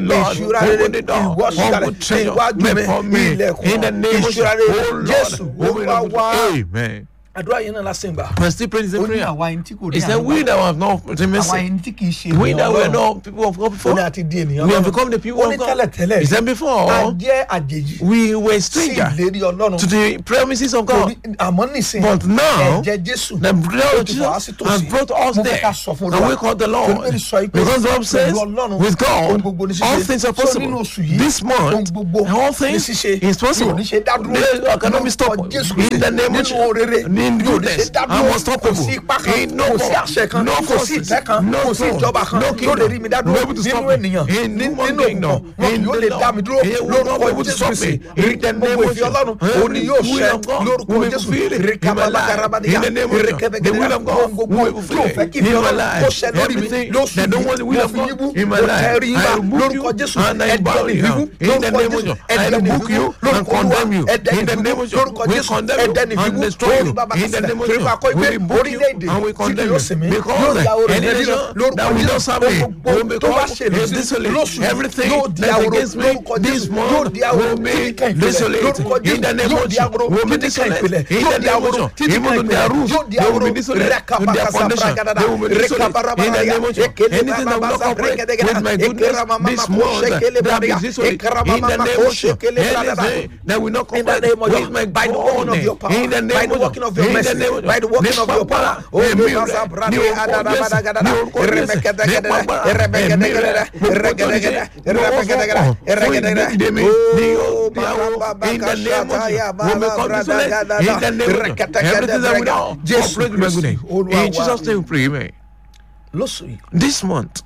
Lord, ìṣúra rere open the door. ìwọ sílẹ̀ Open treasure níwájú before mi me. ilẹ̀kùn In the name of ìṣúra rere Jesus. Oh Lord, jésù open olúwa the wá door. Amen. àdúrà yẹn náà lásìkò gbà. We're still praying the ó ní prayer. àwa ẹni tí kò ní He said, àánú We gbà. that have not àwa mercy, ẹni tí kì í ṣe we ènìyàn that were Ọlọ́run. not people of God ó before, ní àti di ènìyàn we have Ọlọ́run. become the people ó of ní God. tẹ́lẹ̀tẹ́lẹ̀ He said a before, jẹ́ àjèjì we were sí stranger ìlérí ọlọ́run to the promises of Kò God. rí- àmọ́ nísìnyí But now, ẹ̀jẹ̀ jésù The blood ó of ti wà á Jesus sí tòsí. has brought us Mo fẹ́ there. ká sọ fún And Olúwa. we call the Torí Lord. Bíbélì sọ pé Because the Bible says, pẹ̀lú Ọlọ́run, with ohun God, gbogbo ní ṣíṣe. all things are So possible. nínú oṣù yìí, This ohun month, gbogbo all ní things ṣíṣe. is possible. Mi ò ní ṣe dá dúró. They cannot be Lórúkọ stopped. Jésù In the name of nínú rere Jesus. In mi ò ní ṣe goodness, dá I'm dúró. unstoppable. kò sí ipá kan In no kò sí power, àṣẹ kan no kò sí forces, ìtẹ́ kan no kò sí throne, ìjọba kan no tó lè kingdom, rí mi dá no dúró able to nínú stop me. ènìyàn In ní- human nínú kingdom, òkùnkùn wọn kì in yóò the lè Lord. dá mi dúró He will not be lórúkọ able to Jésù stop Kristi me. In the gbogbo name of ìfẹ́ ọlọ́run Jesus. òun ni yóò The will ṣẹ of God lórúkọ will be Jésù fulfilled in my life. rekabalagarabadia In the name of Jesus. The will of God ohun gbogbo will be tí o fulfilled fẹ́ kí in ìfẹ́ my ọlọ́run life. kó ṣẹ lórí mi Everything lóṣù that don't want the yìí will mo of fi God yíbú in my mo life. tẹrí I bá rebuke lórúkọ you Jésù and I ẹ̀dẹ́ bow ní you bíbú in the lórúkọ name of Jésù Jesus. I ẹ̀dẹ́ ní rebuke bíbú you lórúkọ and condemn you Olúwa ẹ̀dẹ́ ní in the bíbú name of Jesus. lórúkọ We Jésù condemn you ẹ̀dẹ́ ní and bíbú destroy you lórí bàbá in the kásìlẹ̀ name of torí Jesus. pa kọ́ We ìwé rebuke you orílẹ̀-èdè and we tí kì condemn yóò you sinmi yóò because ya orin any nílẹ̀ nation lórúkọ that will not Jésù serve me gbogbo will tó bá become ṣèlú sí desolate. lóṣù yìí Everything yóò di that's ahoro against me lórúkọ this Jésù month yóò di ahoro will be títí kan ìpìlẹ̀ desolate. lórúkọ In the Jésù name yóò of di ahoro Jesus, will be títí kan desolate. ìpìlẹ̀ In yóò the di name of ahoro Jesus, títí even kan though their ìpìlẹ̀ roofs, yóò di they will ahoro be desolate. In their foundation, they will be desolate. In the name of Jesus, anything that will not cooperate with my goodness this month, that is desolate. In the name of Jesus, anything that will not in the cooperate name of with Jesus, my by the working of your power, in the by name the of working of your in the mercy, name of by the working of your power. Oh, ẹ̀mí Lord, rẹ̀ Zabrade, ní orúkọ Adadabadagada, Jésù ní orúkọ Jésù Eremekadagada, nípa agbára ẹ̀mí rẹ̀ Eremekadagada, gbogbo tó ń ṣe Eremekadagada, lọ́wọ́ fún Eremekadagada, ìdílé mi ní Oh, ìyàwó in the name of Barababakashataya, Jesus will become desolate in the name of Jesus everything that we know Jésù operate with my Kristi, goodness Olúwa in wa. Jesus name we pray amen lóṣù yìí this month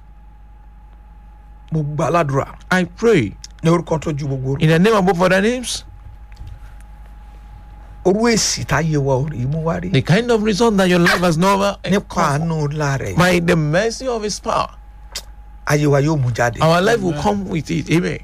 mo gbà ládùúrà I pray ní orúkọ tó ju gbogbo orúkọ. in the name above other names orú èsì táyé wa ò rí mú wá rí the kind of result that your life has never nípa àánú ńlá rẹ̀ by the mercy of his power ayé wa yóò mú jáde. our life will come with it amen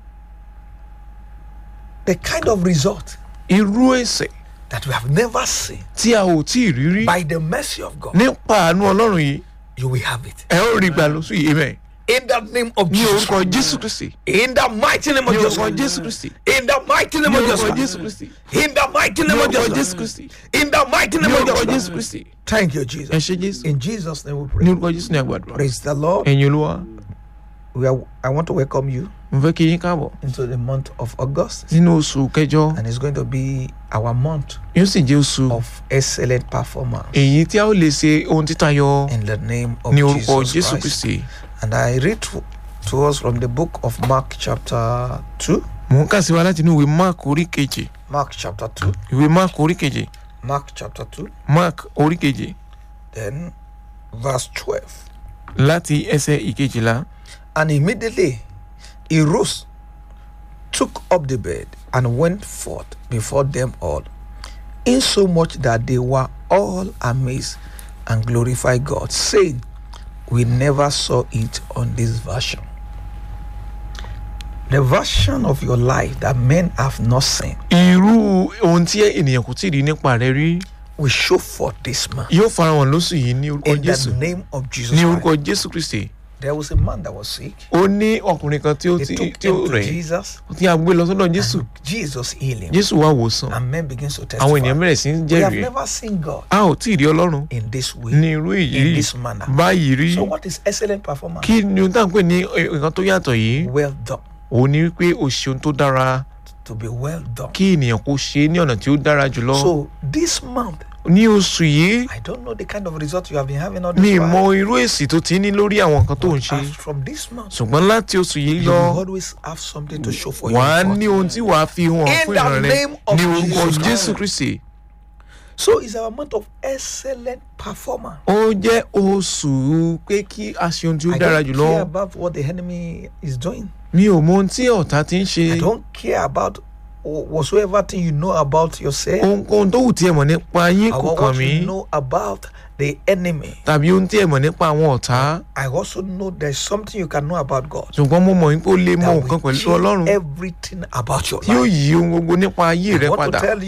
the kind of result irú èsè that we have never seen tí a ò tí ì rí rí by the mercy of God nípa àánú ọlọ́run yìí you will have it. ẹ ó rí gbà lóṣù yìí amen in the name of ní Jesus orúkọ jésù kristi in the mighty name of ní Jesus orúkọ jésù kristi in the mighty name ní of orúkọ Jesus jésù kristi in the mighty ní name of orúkọ jésù Jesus kristi in the mighty ní name of orúkọ Jesus jésù kristi thank you ẹ Jesus ṣe jésù in Jesus name we ní pray orúkọ jésù ní àgbàdo praise the Lord ẹ̀yin olúwa we are, I want to welcome you mo fẹ́ kí yín káàbọ̀ into the month of August nínú oṣù kẹjọ and it's going to be our month yóò sì jẹ́ oṣù of excellent performance èyí tí a ó lè ṣe ohun títayọ in the name of ní orúkọ Jesus jésù Christ kristi and I read to, to us from the book of Mark chapter 2 mò ń kà sí wa láti inú ìwé mark orí kejì Mark chapter 2 ìwé mark orí kejì Mark chapter 2 mark orí kejì then verse 12 láti ẹsẹ̀ ìkejìlá And immediately he rose, took up the bed, and went forth before them all, insomuch that they were all amazed and glorified God, saying, We never saw it on this version. The version of your life that men have not seen irú ohun tí ènìyàn kò tí ì rí nípa rẹ rí will show forth this man. yóò farahàn lóṣù yìí ní orúkọ In the jésù name of Jesus ní Christ. orúkọ jésù kristi There was a man that was sick. ó ní ọkùnrin kan tí ó They ti took tí ó him to rẹ̀ Jesus. tí a gbé lọ sọ́dọ̀ jésù and Jesus healed him. jésù wá wòsàn And men begin to àwọn ènìyàn testify. bẹ̀rẹ̀ sí ń We have jẹ́rìí never seen God a ò tí ì rí ọlọ́run in this way, ní irú èyí in rí this manner. báyìí rí So, what is excellent performance? kí ni ohun tá à ń pè ní nǹkan tó yàtọ̀ yìí Well done. òun ni wípé o ṣe ohun tó dára To be well done. kí ènìyàn kó ṣe é ní ọ̀nà tí ó dára jùlọ So, this month, ní oṣù yìí I don't know the kind of result you have been having on mi this mọ while. irú èsì tó ti ní lórí àwọn nǹkan tó ń ṣe As from this month, ṣùgbọ́n láti oṣù yìí you lọ will always have something to show for wàá you. ní ohun tí wàá fi hàn In fún the ìran rẹ name of ní orúkọ Jesus jésù Christ. kristi So, it's our month of excellent performance. ó jẹ́ oṣù pé kí a ṣe ohun tí ó I dára don't jùlọ care about what the enemy is doing. mi ò mọ ohun tí ọ̀tá ti ń ṣe I don't care about whatsoever thing you know about yourself ohunkóhun tó wù tí ẹ mọ̀ nípa yín kò or kàn what mí you know about the enemy. tàbí ohun tí ẹ mọ̀ nípa àwọn ọ̀tá I also know there's something you can know about God. ṣùgbọ́n mo mọ̀ wípé ó lè mọ that nǹkan will pẹ̀lú change ọlọ́run everything about your tí yóò life. yí ohun gbogbo nípa ayé I rẹ want padà to tell you,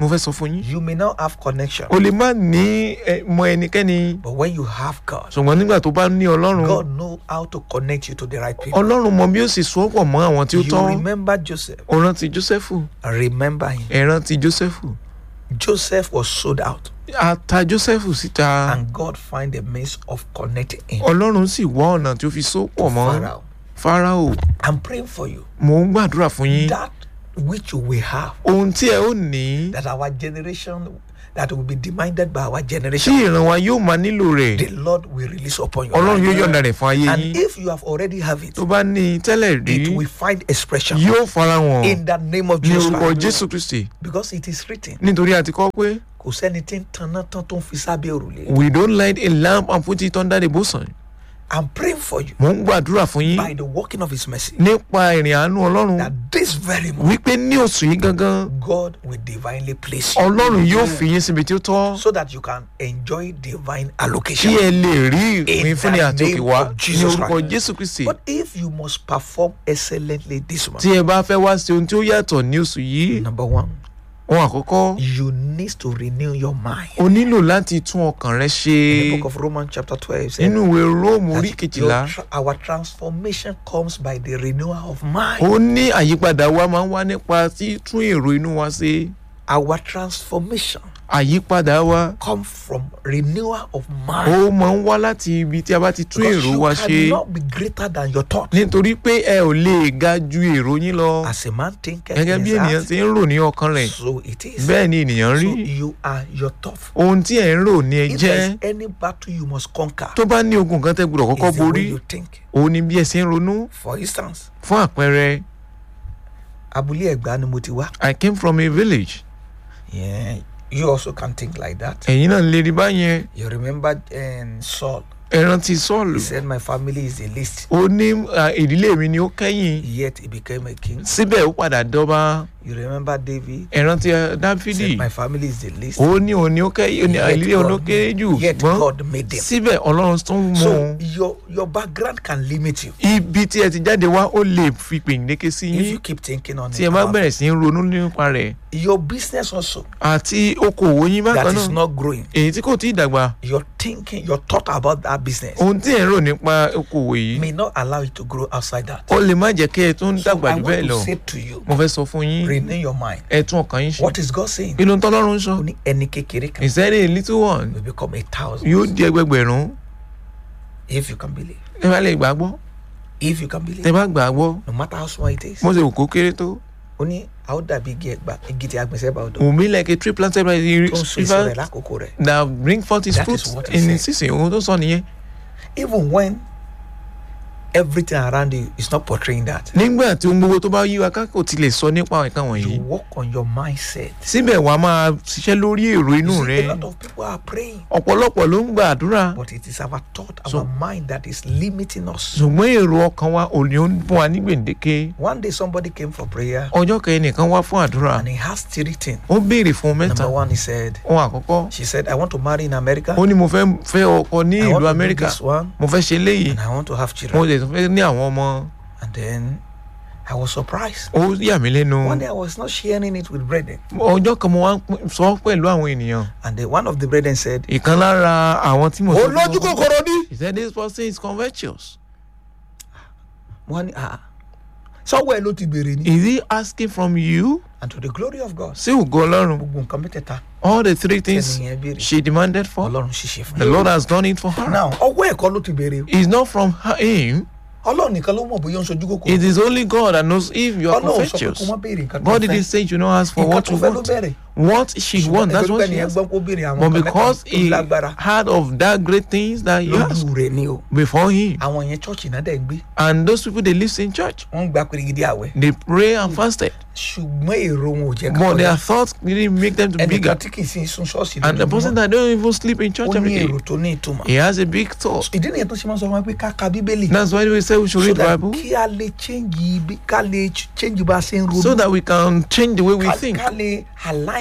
mo fẹ́ sọ fún yín you may not have connection o lè má ní ẹ, mọ ẹnikẹ́ni but when you have God ṣùgbọ́n nígbà tó bá ní ọlọ́run God know how to connect you to the right people ọlọ́run mọ bí ó sì so pọ̀ mọ́ àwọn tí ó you tọ́ remember Joseph o rántí jósẹ́fù remember him ẹ rántí jósẹ́fù Joseph was sold out a ta jósẹ́fù síta and God find a means of connecting him ọlọ́run sì wá ọ̀nà tí ó fi so pọ̀ mọ́ Pharaoh fáráò I'm praying for you mò ń gbàdúrà fún yín that which you will have ohun tí ẹ ó ní that our generation that will be demanded by our tí generation ìran wa yóò máa nílò rẹ̀ the Lord will release upon you ọlọ́run yóò yọ̀ǹda rẹ̀ fún ayé and yín if you have already have it tó bá ní i tẹ́lẹ̀ rí it will find expression yóò farahàn in the name of ní Jesus orúkọ Christ. jésù kristi because it is written nítorí a ti kọ́ pé kò sẹ́ni tí ń tanná tán tó ń fi sábẹ́ òrùlé we don't light a lamp and put it under the bosom I'm praying for you mò ń gbàdúrà fún yín by the working of his mercy nípa ìrìn àánú ọlọ́run that this very moment wípé ní oṣù yìí gangan God will divinely place you ọlọ́run yóò fi yín síbi tí ó tọ́ so that you can enjoy divine kí allocation. ẹ lè rí ìpín fúnni the àti òkè name wá of ní Jesus orúkọ Christ. jésù kristi But if you must perform excellently this month, tí ẹ bá fẹ́ wá sí ohun tí ó yàtọ̀ ní oṣù yìí number one, ohun àkọ́kọ́ you need to renew your mind. o nílò láti tún ọkàn rẹ ṣe In the book of Romans chapter 12 says nínú ìwé róòmù orí that kejìlá your tra- our transformation comes by the renewal of mind. ó ní àyípadà wa máa ń wá nípa títún èrò inú wa ṣe Our transformation àyípadà wa comes from renewal of ó mind. máa ń wá láti ibi tí a bá ti tún Because èrò you wa ṣe cannot be greater than your thought. nítorí pé ẹ ò lè ga ju èrò yín lọ As a man thinketh gẹ́gẹ́ in bí his ènìyàn heart, ti ń rò ní ọkàn rẹ̀ so it is. bẹ́ẹ̀ ni ènìyàn So rí you are your thought. ohun tí ẹ̀ ń rò ní ẹ If jẹ́ there's any battle you must conquer, tó bá ní ogun kan tẹ́ gbọ́dọ̀ kọ́kọ́ it's the way borí you think. òun ni bí ẹ ṣe ń ronú For instance, fún àpẹẹrẹ abúlé ẹ̀gbá ni mo ti wá. I came from a village Yeah, you also can think like that. ẹ̀yin náà lè rí báyẹn You remember um, Saul? ẹ rántí Sọ́ọ̀lù He said, "My family is the least." ó ní à, ìdílé mi ni ó kẹ́yìn Yet he became a king. síbẹ̀ ó padà dọ́ba You remember David? ẹ rántí ẹ, He Dáfídì said, "My family is the least." ó ní òun ni ó kẹ́yìn ó ní Yet ìdílé òun ló God- kéré jù Yet ṣùgbọ́n God made them. síbẹ̀ Ọlọ́run tún mú So un your your background can limit you ibi tí ẹ ti jáde wá ó lè fi pèǹdéke sí if yín you keep thinking on tí it. ẹ bá about bẹ̀rẹ̀ sí í ronú nípa rẹ̀ Your business also àti okòwò yín that bákan is náà not growing. èyí tí kò tí ì dàgbà Your thinking, your thought about that business ohun tí ẹ̀ ń rò nípa okòwò yìí may not allow you to grow outside that. ó lè má jẹ́ kí ẹ tún So dàgbà I jù want bẹ́ẹ̀ to lọ say to you, mo fẹ́ sọ fún yín renew your mind. ẹ tún ọkàn yín ṣe What is God saying? kí ló ń tọ́lọ́run sọ Ó ní ẹni kékeré kan ìsẹ́ni a little one will become a thousand yóò di ẹgbẹgbẹ̀rún if you can believe. ẹ bá lè gbàgbọ́ If you can believe, tẹ bá gbàgbọ́ no matter how small it is. mo ṣe wò kó kéré tó Ó ní a ó dàbí igi ẹgbà igi tí a gbìn sẹ́bà odò wùmí like a tree planted by the tó ń so èso rẹ̀ river lákòókò rẹ̀. that bring forth his That fruit is what he in said. its season ohun tó sọ nìyẹn Even when everything around you is not portraying that. nígbà tí ohun gbogbo tó bá yí wa ká kò tilẹ̀ sọ nípa nǹkan wọ̀nyí You work on your mindset. síbẹ̀ wàá máa ṣiṣẹ́ lórí èrò inú You rẹ see, a lot of people are praying, ọ̀pọ̀lọpọ̀ ló ń gba àdúrà but it is our thought, our So- mind that is limiting us. ṣùgbọ́n èrò ọkàn wa ò ní ó ń fún wa ní gbèǹdéke One day somebody came for prayer ọjọ́ kẹ́yìn nìkan wá fún àdúrà and he has three things. ó béèrè fún mẹ́ta Number one, he said, ohun àkọ́kọ́ she said, I want to marry in America. ó ní mo fẹ́ fẹ́ ọkọ ní I ìlú want to do amẹ́ríkà this one, mo fẹ́ ṣe léyìí and I want to have mo children. lè tún fẹ́ ní àwọn ọmọ And then I was surprised. ó yà mí lẹ́nu One day I was not sharing it with brethren. ọjọ́ kan mo wá ń pín- sọ pẹ̀lú àwọn ènìyàn And then one of the brethren said, ìkan lára àwọn tí mo sọ fún olójú wọn- kòkòrò ní. he said this person is covetous wọ́n ní ah sọ́wọ́ ẹ̀ ló ti béèrè ni. is he asking from you and to the glory of God sí ògo ọlọ́run gbogbo nǹkan mẹ́tẹ̀ẹ̀ta all the three things ẹnìyẹn béèrè she demanded for ọlọ́run ṣiṣẹ́ fún the lord has done it for her now ọwọ́ ẹ̀kọ́ ló ti béèrè o. it's not from her him ọlọ́run nìkan ló mọ̀ bóyá ó ń sojú kòkòrò. it is only God that knows if you are ọlọ́run sọ pé kó covetous má béèrè nǹkan tó God didn't fẹ́. say you don't ask for nǹkan what tó you fẹ́ ló want bẹ̀rẹ̀. what she wants that's what she ẹnìyẹn has gbọ́n kó béèrè àwọn but nǹkan because mẹ́ta tó he lágbára heard of that great things that he asked lójú rẹ̀ ni o. before him àwọn yẹn chọ́ọ̀chì náà dẹ̀ ń gbé and those people they live in church wọ́n ń gba pèrègidì àwẹ̀ they pray and fasted ṣùgbọ́n èrò wọn ò jẹ́ but kọ́ their thoughts didn't make them to be bigger ẹnìkan tí kì í sin sun ṣọ́ọ̀ṣì and the person that don't even sleep in ó church ní every day èrò tó ní ìtumọ̀. he has a big thought ìdí nìyẹn tó ṣe máa ń sọ fún wa pé ká ka bíbélì. that's why we say we should so read the that bible kí a lè change ibi ká lè ch- change bá a ṣe ń ronú. so that we can change the way we ká think ká lè align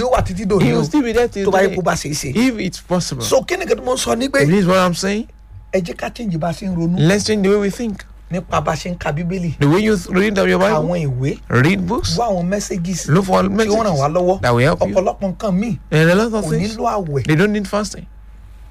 ni ó wà títí dòní He o will still be there till tó bá yẹ today. kó bá ṣe é ṣe. If it's possible. so kí ni kí mo sọ ní pé This is what I'm saying. ẹ jẹ́ ká change bá a ṣe ń ronú Let's change the way we think. nípa bá a ṣe ń ka bíbélì The way you th- read your Bible, àwọn ìwé read books, wá àwọn messages look for tí wọ́n ràn wá messages lọ́wọ́ that will help you. ọ̀pọ̀lọpọ̀ nǹkan míì And a lot of kò things. nílò àwẹ̀ They don't need fasting.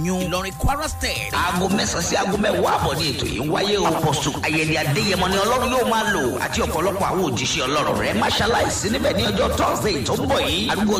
ọ̀yún ìlọrin kwara state. aago mẹ́sàn-án sí aago mẹ́wàá àbọ̀ ní ètò yìí ń wáyé o. apọ̀sù ayẹyẹ adéyẹmọ ni ọlọ́run yóò máa lò àti ọ̀pọ̀lọpọ̀ àwọn òjíṣẹ́ ọlọ́run rẹ̀ máṣáláìsí níbẹ̀ ní ọjọ́ thursday tó ń bọ̀ yìí. àdúgbò